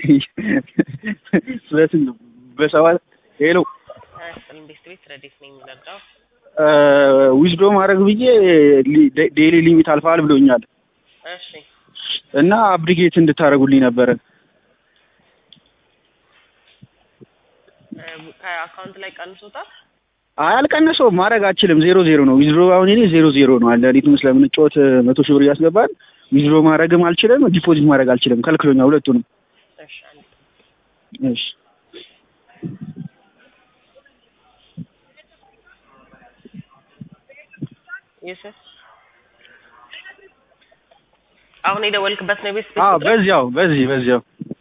ስለዚህ በሰባት ሄሎ አያስጥልም ቤት ቤት ረዴት ነው የሚረዳው ዊዝዶ ማድረግ ብዬ ዴይሊ ሊሚት አልፈዋል ብሎኛል እሺ እና አብሪጌት እንድታደርጉልኝ ነበረ። እ፣ ከአካውንት ላይ ቀንሶታል አይ አልቀነሰውም፣ ማድረግ አልችልም። ዜሮ ዜሮ ነው ዊዝድሮ። አሁን እኔ ዜሮ ዜሮ ነው አለ ሪትም ስለምንጫወት መቶ ሺህ ብር እያስገባን ዊዝድሮ ማድረግም አልችልም፣ ዲፖዚት ማድረግ አልችልም። ከልክሎኛል ሁለቱንም። እሺ አንድ እሺ ዩሱፍ አሁን የደወልክበት ነው ቤት ቤት አዎ፣ ቁጥር? በዚያው በዚህ በዚያው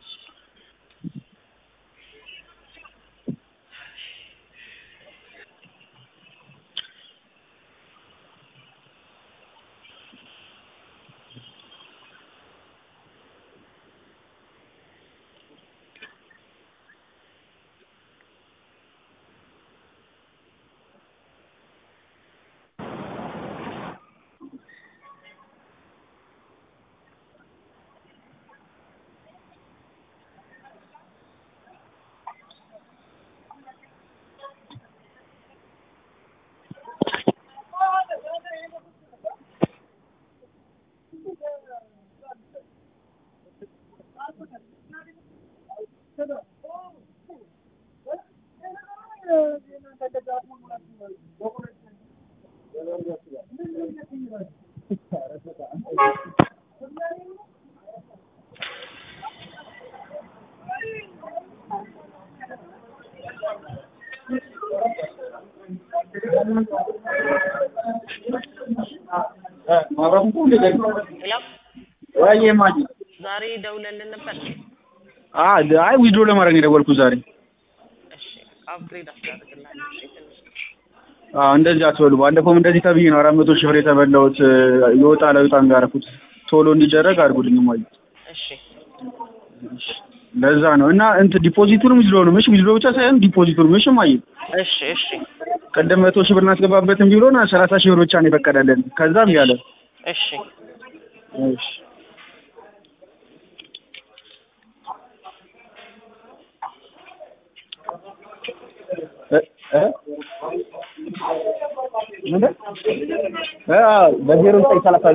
ሄሎ ወይ ማኝ ዛሬ ደውለልን ነበር አ አይ ዊዝድሮ ለማድረግ ነው የደወልኩት ዛሬ። እሺ አፕግሬድ አስደርግልሃለሁ እሺ ትንሽ አዎ እንደዚህ አትበሉ። ባለፈውም እንደዚህ ተብዬ ነው አራት መቶ ሺህ ብር የተበላሁት። የወጣ ለውጣ እንዳረኩት ቶሎ እንዲደረግ አድርጉልኝ ማይ እሺ ለዛ ነው እና እንትን ዲፖዚቱንም ዊዝድሮ ነው እሺ፣ ዊዝድሮ ብቻ ሳይሆን ዲፖዚቱንም እሺ ማይ እሺ እሺ ቀደም መቶ ሺህ ብር እናስገባበትም ቢሆን ሰላሳ ሺህ ብር ብቻ ነው የፈቀደልን። ከዛም ያለ እሺ እሺ እ እ ምንድን? እ አዎ በዜሮ ዘጠኝ ሰላሳ